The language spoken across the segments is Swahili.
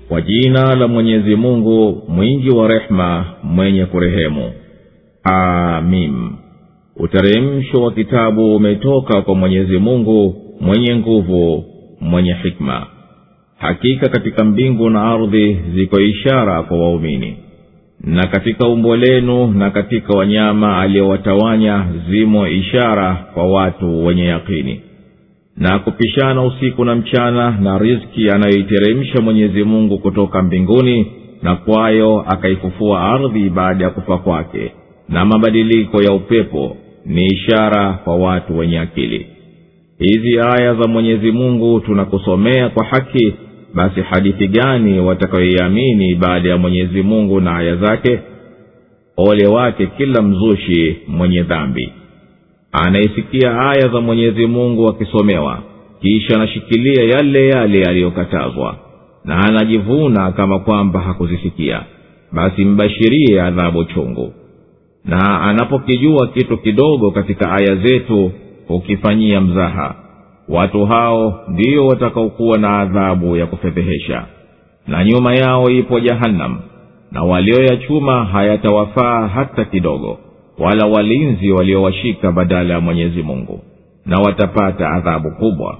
kwa jina la mwenyezi mungu mwingi wa rehema mwenye kurehemu amim uteremsho wa kitabu umetoka kwa mwenyezi mungu mwenye nguvu mwenye hikma hakika katika mbingu na ardhi ziko ishara kwa waumini na katika umbo lenu na katika wanyama aliyowatawanya zimo ishara kwa watu wenye yakini na kupishana usiku na mchana na riski anayoiteremsha mwenyezi mungu kutoka mbinguni na kwayo akaifufua ardhi baada ya kufa kwake na mabadiliko ya upepo ni ishara kwa watu wenye akili hizi aya za mwenyezi mungu tunakusomea kwa haki basi hadithi gani watakayoiamini baada ya mwenyezi mungu na aya zake ole wake kila mzushi mwenye dhambi anayesikia aya za mwenyezi mungu akisomewa kisha anashikilia yale yale yaliyokatazwa na anajivuna kama kwamba hakuzisikia basi mbashirie adhabu chungu na anapokijua kitu kidogo katika aya zetu hukifanyia mzaha watu hao ndio watakaokuwa na adhabu ya kufedhehesha na nyuma yao ipo jahannam na walioyachuma hayatawafaa hata kidogo wala walinzi waliowashika badala ya mwenyezi mungu na watapata adhabu kubwa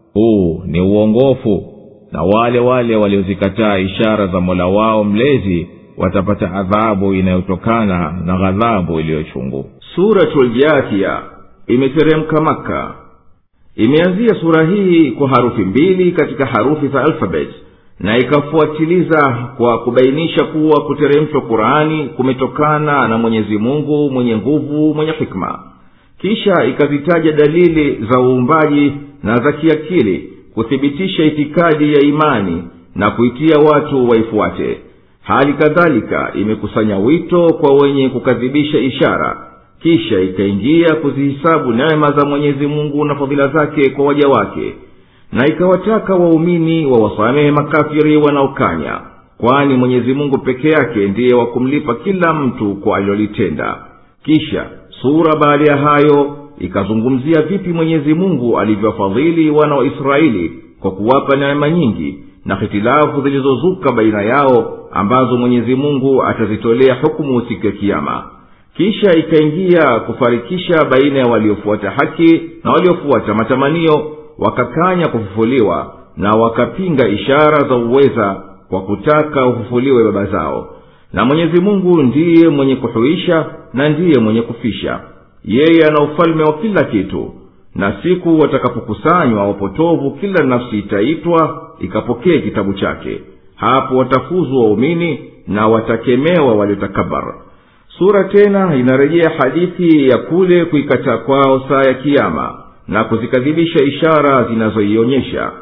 huu ni uongofu na wale wale waliozikataa ishara za mola wao mlezi watapata adhabu inayotokana na ghadhabu iliyochungu suratuljathia imeteremka maka imeanzia sura hii kwa harufi mbili katika harufi za alfabet na ikafuatiliza kwa kubainisha kuwa kuteremshwa qurani kumetokana na mwenyezi mungu mwenye nguvu mwenye hikma kisha ikazitaja dalili za uumbaji na za kiakili kuthibitisha itikadi ya imani na kuitia watu waifuate hali kadhalika imekusanya wito kwa wenye kukadhibisha ishara kisha ikaingia kuzihisabu neema za mwenyezi mungu na fadhila zake kwa waja wake na ikawataka waumini wawasamehe makafiri wanaokanya kwani mwenyezi mungu peke yake ndiye wa kumlipa kila mtu kwa alilolitenda kisha sura baada ya hayo ikazungumzia vipi mwenyezi mungu alivyowafadhili wana wa israeli kwa kuwapa neema nyingi na hitilafu zilizozuka baina yao ambazo mwenyezi mungu atazitolea hukumu siku ya kiama kisha ikaingia kufarikisha baina ya waliofuata haki na waliofuata matamanio wakakanya kufufuliwa na wakapinga ishara za uweza kwa kutaka ufufuliwe baba zao na mwenyezi mungu ndiye mwenye kuhuisha na ndiye mwenye kufisha yeye ana ufalme wa kila kitu na siku watakapokusanywa wapotovu kila nafsi itaitwa ikapokee kitabu chake hapo watafuzu waumini na watakemewa waliotakabara sura tena inarejea hadithi ya kule kuikataa kwao saa ya kiama na kuzikadhibisha ishara zinazoionyesha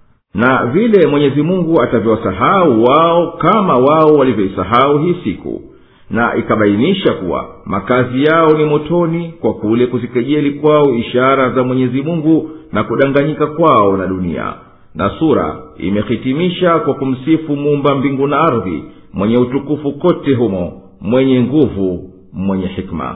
na vile mwenyezi mungu atavyowasahau wao kama wao walivyoisahau hii siku na ikabainisha kuwa makazi yao ni motoni kwa kule kuzikejeli kwao ishara za mwenyezi mungu na kudanganyika kwao na dunia na sura imehitimisha kwa kumsifu muumba mbingu na ardhi mwenye utukufu kote humo mwenye nguvu mwenye hikma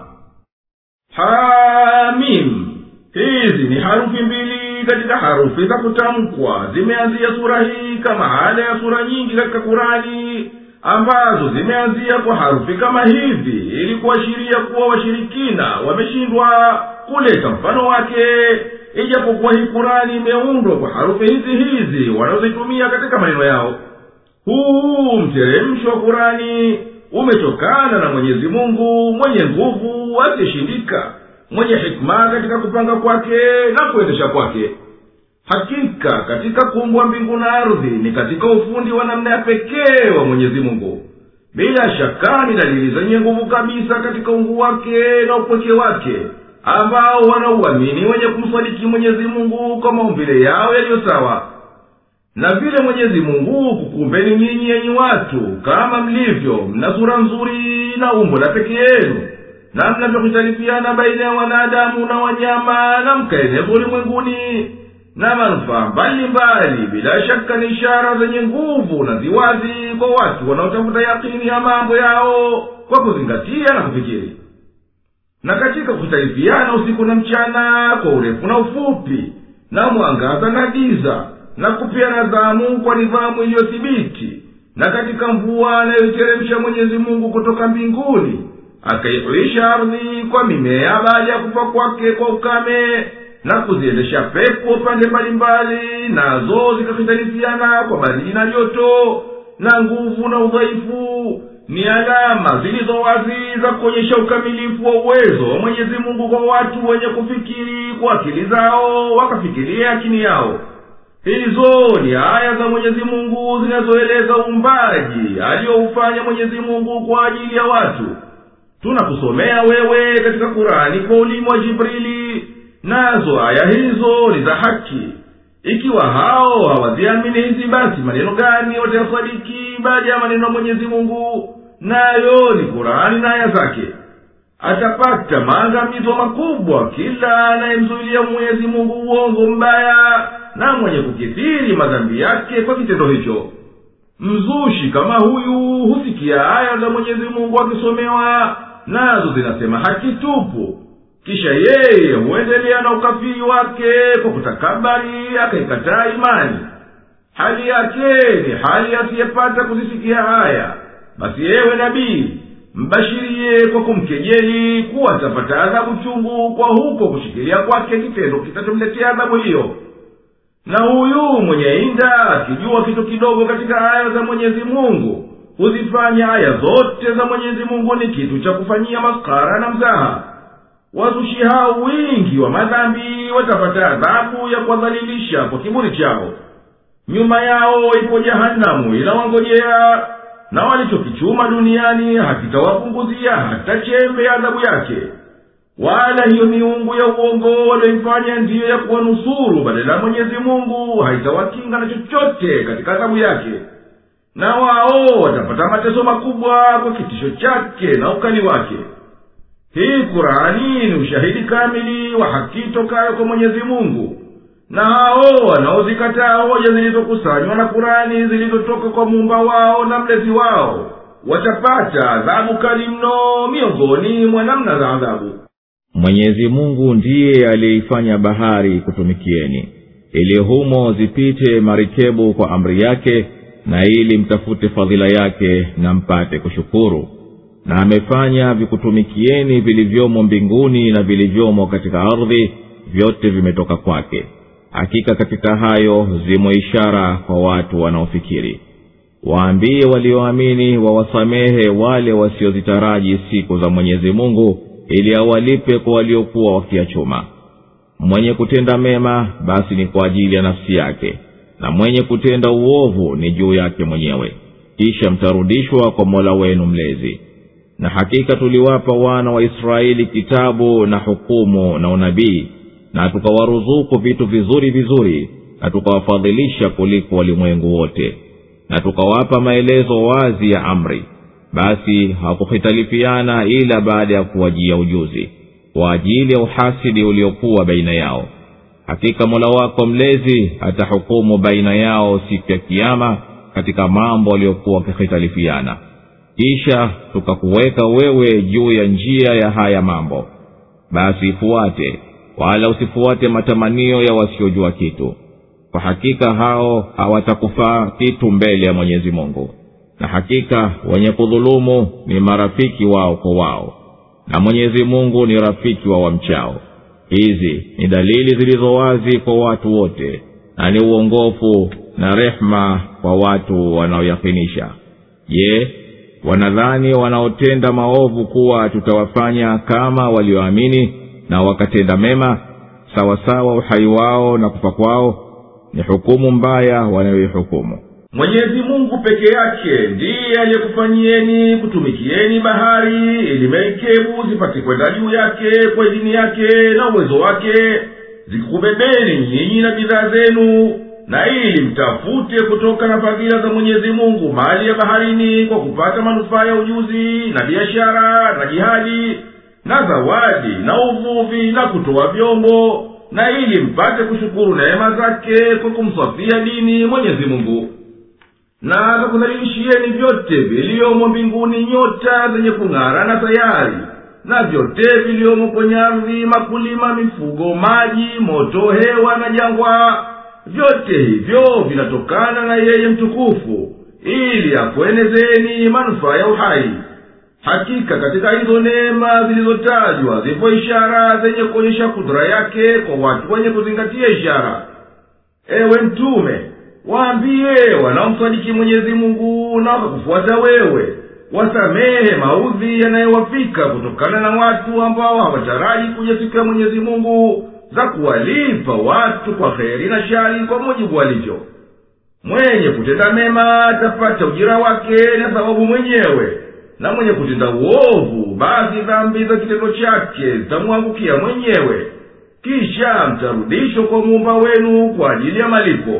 hamim hizi ni harufi mbili katika harufi za kutamkwa zimeanzia sura hii kama hada ya sura nyingi katika kurani ambazo zimeanzia kwa harufi kama hivi ili kuashiria kuwa washirikina wameshindwa kuleta mfano wake ijapokuwa hii kurani imeundwa kwa harufi hizi hizi wanazozitumia katika maneno yao huu mteremsho wa kurani umetokana na mwenyezi mungu mwenye nguvu asiyeshindika mwenye hikma katika kupanga kwake na kuendesha kwake hakika katika kuumbwa mbingu na ardhi ni katika ufundi wa namna ya pekee wa mwenyezi mungu bila shaka ni dalili zenye nguvu kabisa katika ungu wake na upweke wake ambao wanauamini wenye kumsadiki mwenyezi mungu kwa maumbile yao yaliyo sawa na vile mwenyezi mungu kukumbeni nyinyi yenyi watu kama mlivyo mna sura nzuri na umbo la peke yenu na mnavyokuhtalifiana baina ya wanadamu na wanyama na mkaeneza ulimwenguni na manufaa mbalimbali bila shaka ni ishara zenye nguvu na ziwazi kwa watu wanaotafuta yakini ya mambo yao kwa kuzingatia na kufikiri na katika kuhtalifiana usiku na mchana kwa urefu na ufupi na mwangaza na giza na kupeana dhamu kwa nidhamu iliyothibiti na katika mvua anayoiteremsha mwenyezi mungu kutoka mbinguni akaihuisha ardhi kwa mimea baada ya kufa kwake kwa ukame na kuziendesha pepo pande mbalimbali nazo zikahitarifiana kwa baridi na joto na nguvu na udhaifu ni alama zilizo wazi za kuonyesha ukamilifu wa uwezo wa mwenyezi mungu kwa watu wenye kufikiri kwa akili zao wakafikiria akini yao hizo ni aya za mwenyezi mungu zinazoeleza uumbaji aliyoufanya mwenyezi mungu kwa ajili ya watu tunakusomea wewe katika kurani kwa ulimi wa jibrili nazo aya hizo ni za haki ikiwa hao hawaziamini hizi basi maneno gani watayasadiki baada ya maneno ya mwenyezi mungu nayo ni kurani na aya zake atapata maangamizo makubwa kila anayemzuilia mwenyezi mungu uongo mbaya na mwenye kukithiri madhambi yake kwa kitendo hicho mzushi kama huyu husikia aya za mwenyezi mungu akisomewa nazo zinasema haki tupu kisha yeye huendelea na ukafiri wake kwa kutakabari akaikataa imani hali yake ni hali asiyepata kuzisikia haya basi yewe nabii mbashirie kwa kumkejeli kuwa atapata adhabu chungu kwa huko kushikilia kwake kitendo kitachomletea adhabu hiyo na huyu mwenye inda akijua kitu kidogo katika aya za mwenyezi mungu huzifanya aya zote za mwenyezi mungu ni kitu cha kufanyia maskara na mzaha wazushi hao wingi wa madhambi watapata adhabu ya kuwadhalilisha kwa kiburi chao nyuma yao ipo jahanamu inawangojea na walichokichuma duniani hakitawapunguzia hata chembe ya adhabu yake wala hiyo miungu ya uongo walioifanya ndiyo ya kuwanusuru badala ya mwenyezi mungu haitawakinga na chochote katika adhabu yake na wao watapata mateso makubwa kwa kitisho chake na ukali wake hii kurani ni ushahidi kamili wa haki tokayo kwa mwenyezi mungu na hao wanaozikataa hoja zilizokusanywa na kurani zilizotoka kwa muumba wao na mlezi wao watapata adhabu kali mno miongoni mwa namna za adhabu mwenyezi mungu ndiye aliyeifanya bahari kutumikieni ili humo zipite marikebu kwa amri yake na ili mtafute fadhila yake na mpate kushukuru na amefanya vikutumikieni vilivyomo mbinguni na vilivyomo katika ardhi vyote vimetoka kwake hakika katika hayo zimo ishara kwa watu wanaofikiri waambie walioamini wawasamehe wale wasiozitaraji siku za mwenyezi mungu ili awalipe kwa waliokuwa wakiachuma mwenye kutenda mema basi ni kwa ajili ya nafsi yake na mwenye kutenda uovu ni juu yake mwenyewe kisha mtarudishwa kwa mola wenu mlezi na hakika tuliwapa wana wa israeli kitabu na hukumu na unabii na tukawaruzuku vitu vizuri vizuri na tukawafadhilisha kuliko walimwengu wote na tukawapa maelezo wazi ya amri basi hawakuhitalifiana ila baada ya kuwajia ujuzi kwa ajili ya uhasidi uliokuwa baina yao hakika mola wako mlezi atahukumu baina yao siku ya kiama katika mambo waliokuwa wakihitalifiana kisha tukakuweka wewe juu ya njia ya haya mambo basi ifuate wala usifuate matamanio ya wasiojua kitu kwa hakika hao hawatakufaa kitu mbele ya mwenyezi mungu na hakika wenye kudhulumu ni marafiki wao kwa wao na mwenyezi mungu ni rafiki wa wamchao hizi ni dalili zilizo wazi kwa watu wote na ni uongofu na rehma kwa watu wanaoyakinisha je wanadhani wanaotenda maovu kuwa tutawafanya kama walioamini na wakatenda mema sawasawa uhai wao na kufa kwao ni hukumu mbaya wanayoihukumu mwenyezi mungu peke yake ndiye aliyekufanyieni kutumikieni bahari ili merikebu zipate kwenda juu yake kwa idini yake na uwezo wake zikikubebeni nyinyi na bidhaa zenu na ili mtafute kutoka na fadhila za mwenyezi mungu mali ya baharini kwa kupata manufaa ya ujuzi na biashara na jihadi na zawadi na uvuvi na kutoa vyombo na ili mpate kushukuru neema zake kwa kumsafia dini mwenyezi mungu na akakudhalilishieni vyote viliyomo mbinguni nyota zenye kung'ara na sayari na vyote viliyomo kwenye ardhi makulima mifugo maji moto hewa na jangwa vyote hivyo vinatokana na yeye mtukufu ili akuenezeni manufaa ya uhai hakika katika hizo neema zilizotajwa zipo ishara zenye kuonyesha kudura yake kwa watu wenye kuzingatia ishara ewe mtume waambiye wanaomsadiki mwenyezi mungu na wakakufuata wewe wasamehe maudhi yanayowafika kutokana na watu ambao hawataraji kuja siku ya mwenyezi mungu za kuwalipa watu kwa kheri na shari kwa mujibu walivyo mwenye kutenda mema atapata ujira wake na sababu mwenyewe na mwenye kutenda uovu basi dhambi za kitendo chake zitamwangukia mwenyewe kisha mtarudishwa kwa muumba wenu kwa ajili ya malipo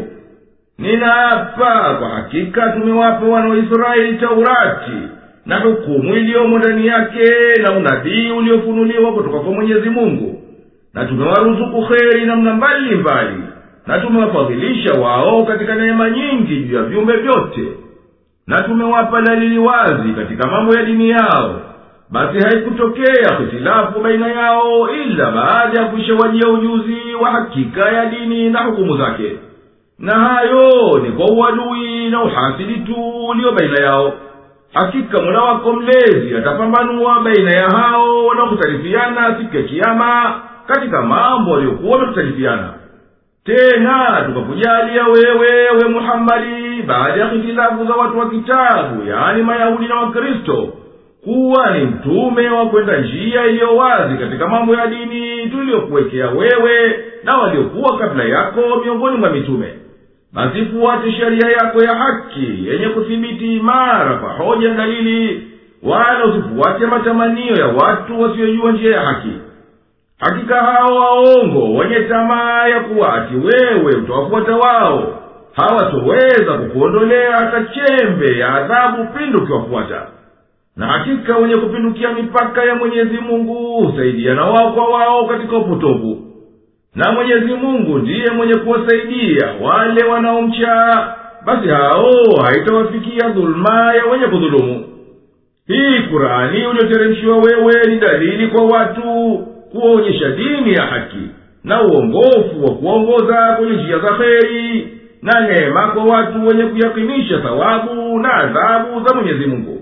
ninaapa kwa hakika tumewapa wana wa israeli taurati na hukumu iliyomo ndani yake na unabii uliofunuliwa kutoka kwa mwenyezi mungu na tumewaruzuku kheri namna mbali mbali na tumewafadhilisha wao katika neema nyingi juu ya viumbe vyote na tumewapa dalili wazi katika mambo ya dini yao basi haikutokea hitilafu baina yao ila baada ya kuishawajia ujuzi wa hakika ya dini na hukumu zake na hayo ni kwa uadui na uhasidi tu ulio baina yao hakika mola wako mlezi atapambanua baina ya hao wanaokhtalifiana siku ya kiama katika mambo waliokuwa wamekhtalifiana tena tukakujalia wewe we muhammadi baada ya hitilafu za watu wa kitabu yaani mayahudi na wakristo kuwa ni mtume wa kwenda njia iliyo wazi katika mambo ya dini tuliyokuwekea wewe na waliokuwa kabla yako miongoni mwa mitume basi fuate sheria yako ya haki yenye kuthibiti imara kwa hoja na dalili wala usifuate matamanio ya watu wasiojua njia ya haki hakika hao waongo wenye tamaa ya kuwa ati wewe utawafuata wao hawatoweza kukuondolea hata chembe ya adhabu pindi ukiwafuata na hakika wenye kupindukia mipaka ya mwenyezi mungu husaidiana wao kwa wao katika upotovu na mwenyezi mungu ndiye mwenye kuwasaidia wale wanaomcha basi hao haitawafikia dhuluma ya wenye kudhulumu hii kurani ulioteremshiwa wewe ni dalili kwa watu kuwaonyesha dini ya haki na uongofu wa kuongoza kwenye njia za kheri na neema kwa watu wenye kuyakinisha thawabu na adhabu za mwenyezi mungu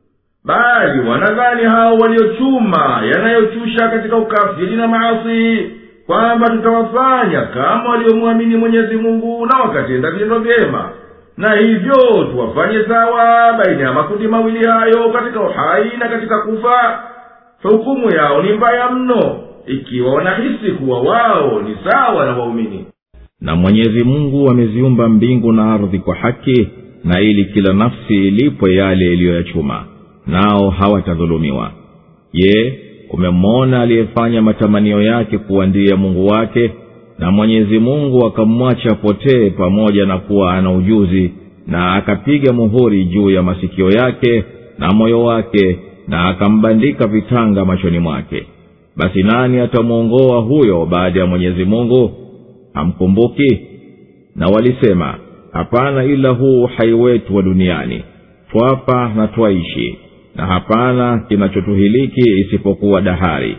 bali wanadhani hao waliochuma yanayochusha katika ukafiri na maasi kwamba tutawafanya kama waliomwamini mwenyezi mungu na wakatenda vitendo vyema na hivyo tuwafanye sawa baina ya makundi mawili hayo katika uhai na katika kufa hukumu yao ni mbaya mno ikiwa wanahisi kuwa wao ni sawa na waumini na mwenyezi mungu ameziumba mbingu na ardhi kwa haki na ili kila nafsi ilipwe yale iliyoyachuma nao hawatadhulumiwa je umemwona aliyefanya matamanio yake kuwa ndiye mungu wake na mwenyezi mungu akamwacha apotee pamoja na kuwa ana ujuzi na akapiga muhuri juu ya masikio yake na moyo wake na akambandika vitanga machoni mwake basi nani atamwongoa huyo baada ya mwenyezi mungu hamkumbuki na walisema hapana ila huu uhai wetu wa duniani twapa na twaishi na hapana kinachotuhiliki isipokuwa dahari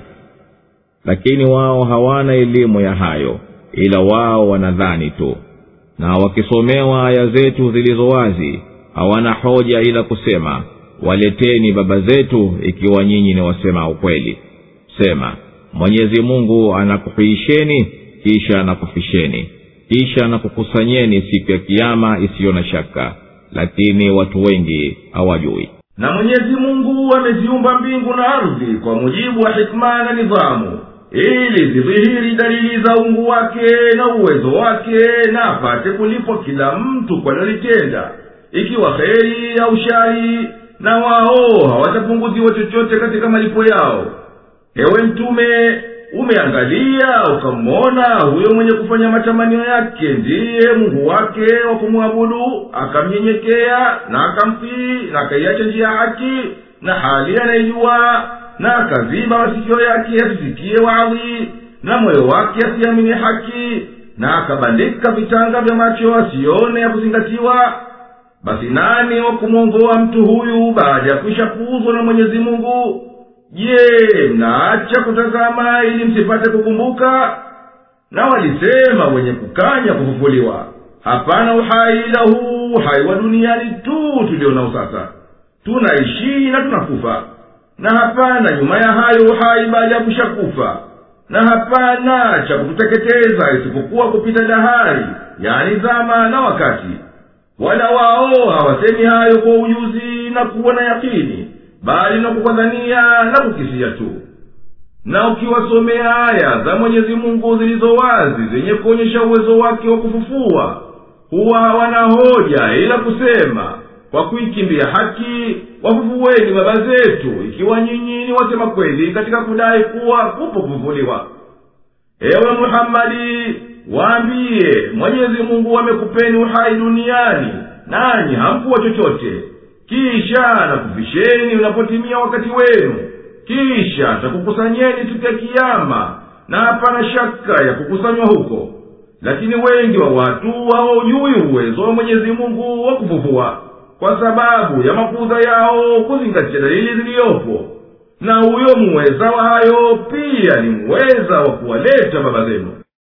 lakini wao hawana elimu ya hayo ila wao wanadhani tu na wakisomewa aya zetu zilizo wazi hawana hoja ila kusema waleteni baba zetu ikiwa nyinyi ni wasema ukweli sema mwenyezi mungu anakuhuisheni kisha anakufisheni kisha anakukusanyeni siku ya kiama isiyo na shaka lakini watu wengi hawajui na mwenyezi mungu ameziumba mbingu na ardhi kwa mujibu wa hikma na nidhamu ili zidhihiri dalili za ungu wake na uwezo wake na apate kulipwa kila mtu kwa lolitenda ikiwa heri au shari na wao hawatapunguziwa chochote katika malipo yao ewe mtume umeangalia ukamwona huyo mwenye kufanya matamanio yake ndiye mungu wake wa kumwabudu akamnyenyekea na akamtii na akaiacha njia haki na hali anaijua na akaziba masikio yake asisikie wadhi na moyo wake asiamini haki na akabandika vitanga vya macho asione ya kuzingatiwa basi nani wa kumwongoa mtu huyu baada ya kuisha kuuzwa na mwenyezi mungu je mnaacha kutazama ili msipate kukumbuka na walisema wenye kukanya kufufuliwa hapana uhai ila huu uhai wa duniani tu tulionao sasa tunaishi na tunakufa na hapana nyuma ya hayo uhai baada ya kushakufa na hapana cha kututeketeza isipokuwa kupita dahari yani zama na wakati wala wao hawasemi hayo kwa ujuzi na kuwa na yakini bali na kukwadhania na kukisia tu na ukiwasomea aya za mwenyezi mungu zilizo wazi zenye kuonyesha uwezo wake wa kufufua huwa hawana hoja ila kusema kwa kuikimbia haki wafufuweni baba zetu ikiwa nyinyi ni wasema kweli katika kudai kuwa kupo kufufuliwa ewe muhammadi waambiye mwenyezi mungu amekupeni uhai duniani nanyi hamkuwa chochote kisha nakufisheni unapotimia wakati wenu kisha takukusanyeni siku ya kiyama na hapana shaka ya kukusanywa huko lakini wengi wa watu hawaujui uwezo wa mwenyezi mungu wa kufufua kwa sababu ya makuza yao kuzingatia dalili ziliyopo na huyo muweza wa hayo pia ni muweza wa kuwaleta baba zenu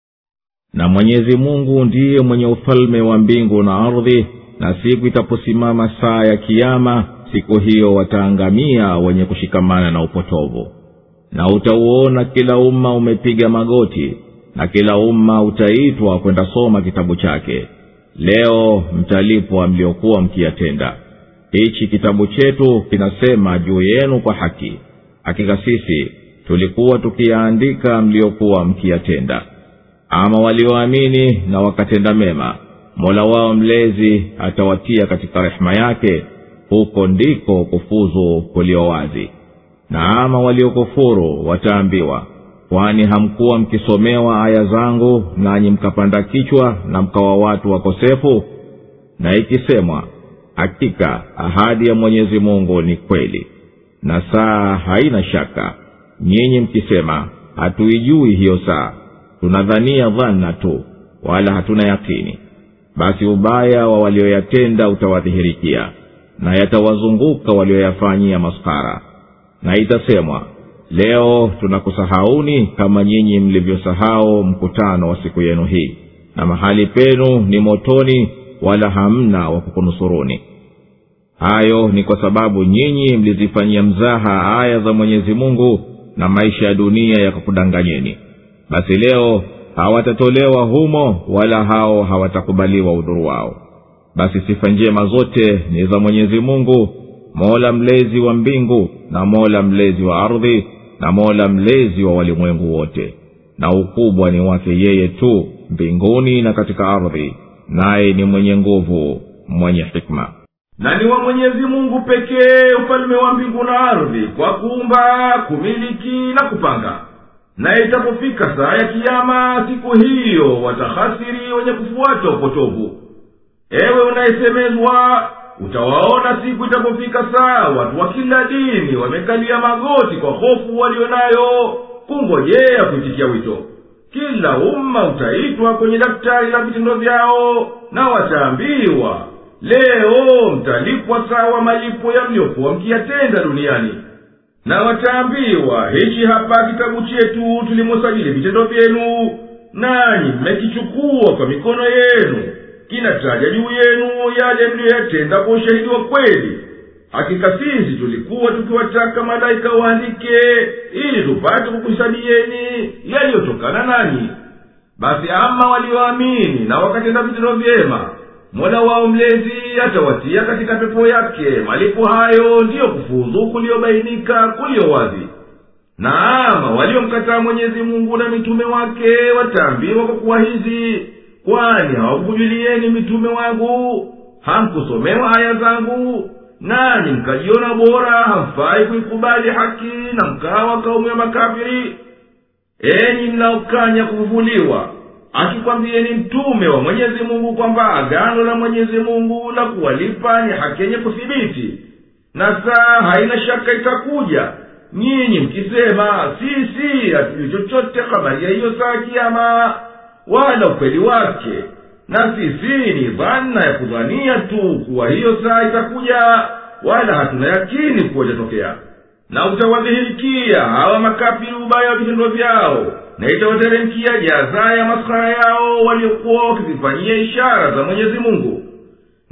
na mwenyezi mungu ndiye mwenye ufalme wa mbingu na ardhi na siku itaposimama saa ya kiama siku hiyo wataangamia wenye kushikamana na upotovu na utauona kila umma umepiga magoti na kila umma utaitwa kwenda soma kitabu chake leo mtalipwa mliokuwa mkiyatenda hichi kitabu chetu kinasema juu yenu kwa haki hakika sisi tulikuwa tukiyaandika mliokuwa mkiyatenda ama walioamini na wakatenda mema mola wao mlezi atawatia katika rehema yake huko ndiko kufuzu kulio wazi na ama waliokufuru wataambiwa kwani hamkuwa mkisomewa aya zangu nanyi mkapanda kichwa na mkawa watu wakosefu na ikisemwa hakika ahadi ya mwenyezi mungu ni kweli na saa haina shaka nyinyi mkisema hatuijui hiyo saa tunadhania dhana tu wala hatuna yakini basi ubaya wa walioyatenda utawadhihirikia na yatawazunguka walioyafanyia maskara na itasemwa leo tunakusahauni kama nyinyi mlivyosahau mkutano wa siku yenu hii na mahali penu ni motoni wala hamna wa kukunusuruni hayo ni kwa sababu nyinyi mlizifanyia mzaha aya za mwenyezi mungu na maisha ya dunia yakakudanganyeni basi leo hawatatolewa humo wala hao hawatakubaliwa udhuru wao basi sifa njema zote ni za mwenyezi mungu mola mlezi wa mbingu na mola mlezi wa ardhi na mola mlezi wa walimwengu wote na ukubwa ni wake yeye tu mbinguni na katika ardhi naye ni mwenye nguvu mwenye hikma na ni wa mwenyezi mungu pekee ufalme wa mbingu na ardhi kwa kuumba kumiliki na kupanga na itapofika saa ya kiama siku hiyo watahasiri wenye kufuata upotovu ewe unayesemezwa utawaona siku itapofika saa watu wa kila dini wamekalia magoti kwa hofu walio nayo kungojea kuitikia wito kila umma utaitwa kwenye daftari la vitendo vyao na wataambiwa leo mtalipwa sawa malipo ya mliokuwa mkiyatenda duniani na wataambiwa hichi hapa kitabu chetu tulimosajili vitendo vyenu nanyi mmekichukua kwa mikono yenu kinataja juu yenu yale mliyoyatenda kwa ushahidi wa kweli hakika sisi tulikuwa tukiwataka malaika waandike ili tupate kukuhisabieni yaliyotokana nanyi basi ama walioamini na wakatenda vitendo vyema mola wao mlezi atawatia katika pepo yake malipo hayo ndiyo kufuzu kuliyobainika kuliyo wazi na ama waliomkataa mwenyezi mungu na mitume wake wataambiwa kwa kuwa hizi kwani hawakujulieni mitume wangu hamkusomewa aya zangu nanyi mkajiona bora hamfai kuikubali haki na mkawa kaumu ya makafiri enyi mnaokanya kufufuliwa akikwambieni mtume wa mwenyezi mungu kwamba agano la mwenyezi mungu la kuwalipa ni haki yenye kuthibiti na saa haina shaka itakuja nyinyi mkisema sisi hatujui chochote habari ya hiyo saa kiama wala ukweli wake na sisi ni dhana ya kudhania tu kuwa hiyo saa itakuja wala hatuna yakini kuwa itatokea na utawadhihirikia hawa makafiri ubaya wa vitendo vyao na itawateremkia jaza ya maskara yao waliokuwa wakizifanyia ishara za mwenyezi mungu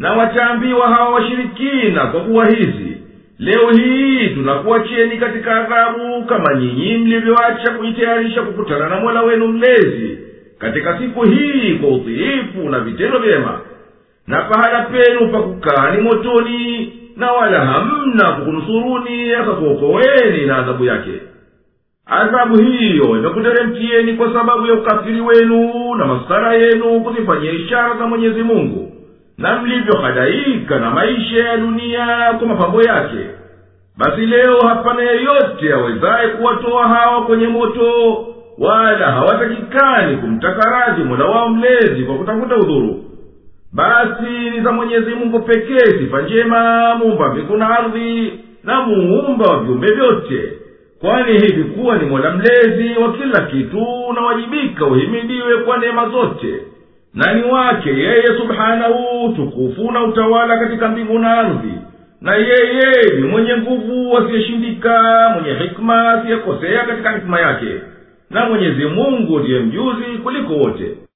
na wataambiwa hawa washirikina kwa kuwa hizi leo hii tunakuacheni katika adhabu kama nyinyi mlivyoacha kujitayarisha kukutana na mola wenu mlezi katika siku hii kwa utiifu na vitendo vyema na pahala penu pa kukaa ni motoni na wala hamna kukunusuruni akakuokoweni na adhabu yake adhabu hiyo imekuteremkieni kwa sababu ya ukafiri wenu na masara yenu kuzifanyia ishara za mwenyezi mungu na mlivyohadaika na maisha ya dunia kwa mapambo yake basi leo hapana yeyote awezaye kuwatoa hawa kwenye moto wala hawatakikani kumtaka radhi mola wao mlezi kwa kutafuta udhuru basi ni za mwenyezi mungu pekee sifa njema muumba mbingu na ardhi na muumba wa viumbe vyote kwani hivi kuwa ni mola mlezi wa kila kitu unawajibika uhimidiwe kwa neema zote na ni wake yeye subhanahu tukufu na utawala katika mbingu na ardhi na yeye ni mwenye nguvu asiyeshindika mwenye hikma asiyekosea katika hikma yake na mwenyezi mungu ndiye mjuzi kuliko wote